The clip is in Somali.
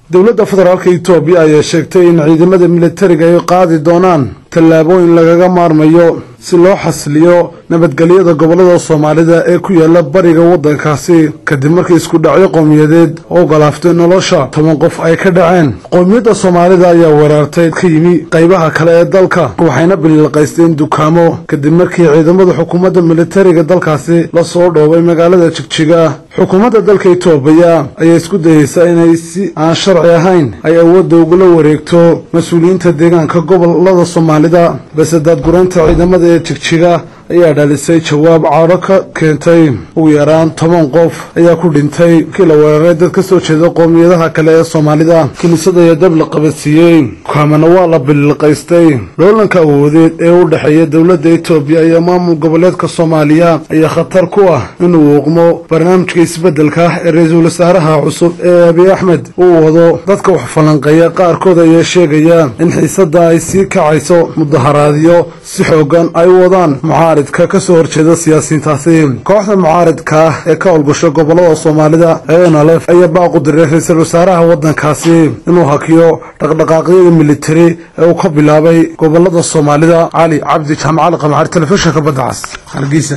dowladda federaalka itoobiya ayaa sheegtay in ciidamada militariga ay qaadi doonaan tallaabooyin lagaga maarmayo si loo xasiliyo nabadgelyada gobollada soomaalida ee ku yaala bariga waddankaasi kadib markii isku dhacyo qowmiyadeed oo galaaftay nolosha toban qof ay ka dhaceen qowmiyadda soomaalida ayaa weerartay ka yimi qaybaha kale ee dalka waxayna biliilqaysteen dukaamo kadib markii ciidamada xukuumadda militariga dalkaasi la soo dhoobay magaalada jigjiga xukuumadda dalka itoobiya ayaa isku dayeysa inay si aan sharci ahayn ay awoodda ugula wareegto mas-uuliyiinta deegaanka gobolada soomaalida balse daadguraynta ciidamada ee jigjiga ayaa dhalisay jawaab cadho ka keentay ugu yaraan toban qof ayaa ku dhintay markii la weeraray dad ka soo jeeda qowmiyadaha kale ee soomaalida kiniisada ayaa dab la qabadsiiyey dukaamana waa la biliilqaystay loolanka awoodeed ee u dhexeeya dowladda itoobiya iyo maamul goboleedka soomaaliya ayaa khatar ku ah inuu uuqmo barnaamijka isbeddelka ah ee ra-iisul wasaaraha cusub ee abiy axmed uu wado dadka wax falanqeeya qaarkood ayaa sheegaya in xiisadda ay sii kacayso mudaharaadyo si xoogan ay u wadaan mucaaridka ka soo horjeeda siyaasiyiintaasi kooxda mucaaridka ah ee ka howlgasho gobollada soomaalida ee nlf ayaa baaqu diray ra-iisul wasaaraha waddankaasi inuu hakiyo dhaqdhaqaaqyada militari ee uu ka bilaabay gobollada soomaalida cali cabdi jaamacali qamxaar telefishinka badda cas